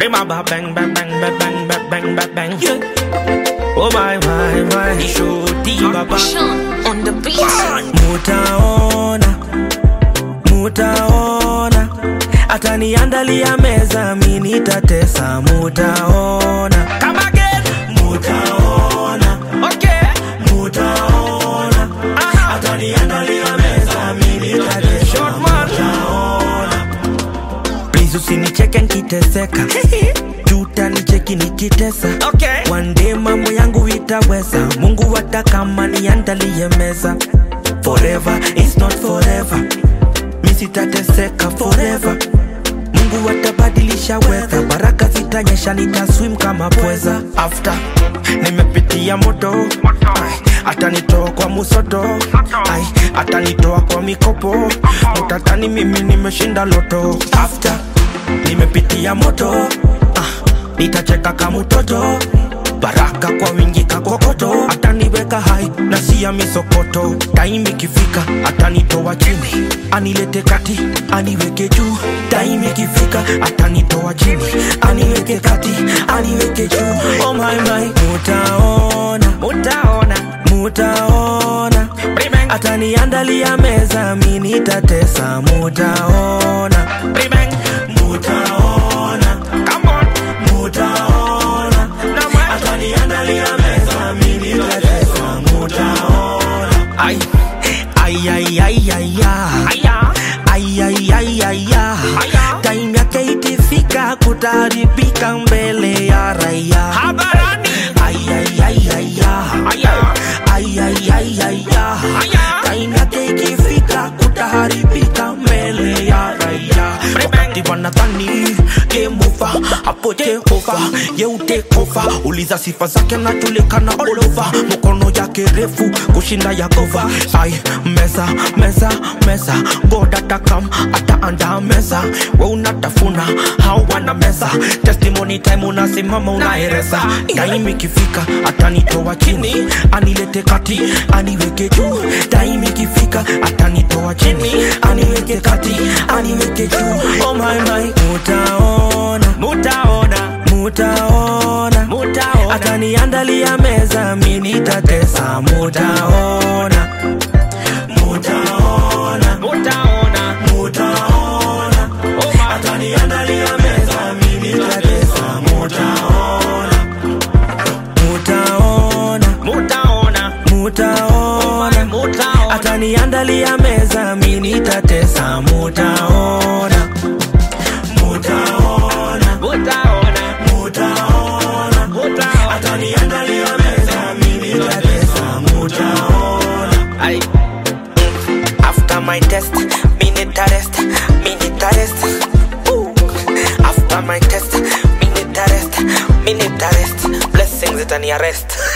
Remember bang bang bang bang bang bang bang bang bang. Yeah. Oh my my my. Shoti baba. Sean on the beat. Mutaona, mutaona, ataniandalia meza, mi nitatesa. Mutaona, come again. Mutaona, okay. Mutaona, ataniandalia meza, mi nitatesa. Short man. Mutaona, please usinicheke nkiteseka juta nicheki nikitesa okay. One day mambo yangu itaweza mungu hata kama niandalie meza forever is not forever mi sitateseka forever mungu atabadilisha weather baraka zitanyesha nitaswim kama pweza after nimepitia moto Ai, atanitoa kwa musoto Ai, atanitoa kwa mikopo mutatani mimi nimeshinda loto after nimepitia moto ah, nitacheka kama mtoto baraka kwa wingi kakokoto ataniweka hai na siya misokoto taimi ikifika atanitoa chini anilete kati aniweke juu taimi ikifika atanitoa chini aniweke kati aniweke juu oh my my mutaona mutaona mutaona ataniandalia meza mi nitatesa mutaona mutaona Come on. mutaona ataniandalia meza mi nitatesa mutaona ai ai ai ai ai ai ai ai ai ai time yake ikifika kutaribika mbele ya raia habarani ai ai ai ai ai ai ai ai ai time yake ikifika kutaharibika mbele ya raia wakati wanadhani game over hapo Jehova yeute kofa uliza sifa zake na julikana all over mkono yake refu kushinda ya gova ai meza meza meza God atakam ataanda meza we unatafuna hawana meza testimony time unasimama unaereza time ikifika atanitoa chini anilete kati aniweke juu time ikifika atanitoa chini aniweke kati aniweke juu oh my my mutaona mutaona mutaona mutaona ataniandalia meza mi nitatesa mutaona mutaona mutaona mutaona ataniandalia meza mi nitatesa mutaona mutaona mutaona mutaona mutaona ataniandalia meza mi nitatesa mutaona mutaona mutaona mutaona mutaona ataniandalia meza mi nitatesa mutaona ai after my test mi nitarest mi nitarest Ooh. after my test mi nitarest mi nitarest blessings itani arrest